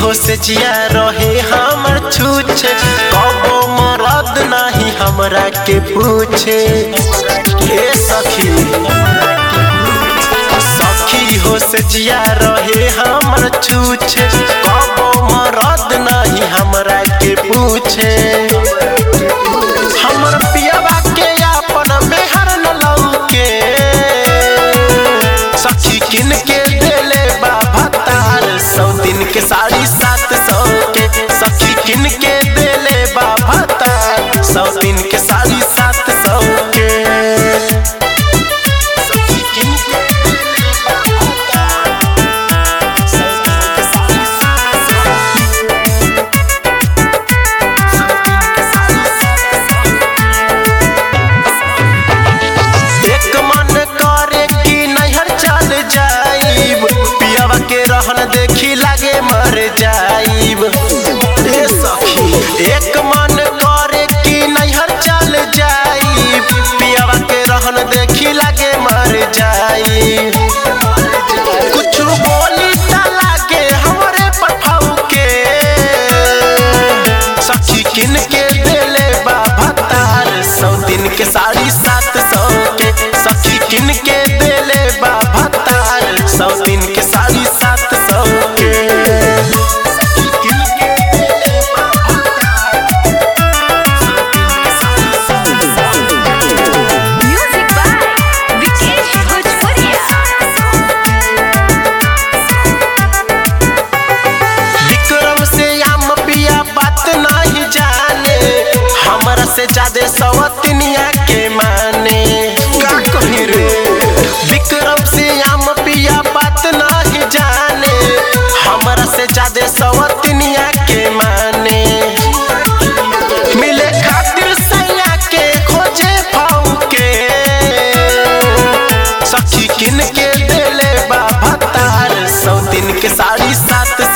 हो से जिया रहे हमर छूछे कबो मरद नाही हमरा के पूछे हे सखी सखी हो से जिया रहे हमर छूछे कबो मरद नाही हमरा के पूछे हमर पियवा के अपन मेहर न लौके सखी किन के देले बाबा तार सौ दिन के साड़ी सात सौ के सखी किन के देले बाबा तार सौ दिन के साड़ी सात सौ के सखी किन के देले बाबा तार, सौ दिन के साड़ी सात सौ सौ दिन के साड़ी सात सौ एक मन करे कि नैहर चल जाइब पियावा के रहन देखी लागे मर जाइब ए सखी एक मन करे कि नैहर चल जाइब पियावा के रहन देखी लागे मर जाइब कुछ बोली त लागे हमरे पठाऊ के सखी किन के देले बाबा तार सौ दिन के साड़ी सात सौ के सखी किन के देले बाबा तार सौ दिन के साड़ी सात सौ के सखी किन के देले बाबा तार, सौ दिन के साड़ी सात सौ के। Music by Vikesh Bhojpuria. Vikram से आम पिया बात नहीं जाने हमरा से ज्यादा सवतनिया के माने का कही रे विक्रम से आम पिया बात नहीं जाने हमरा से ज्यादा सवतनिया के माने मिले खातिर सैया के खोजे पाऊ के सखी किन के देले बाबा तार सौ दिन के साड़ी सात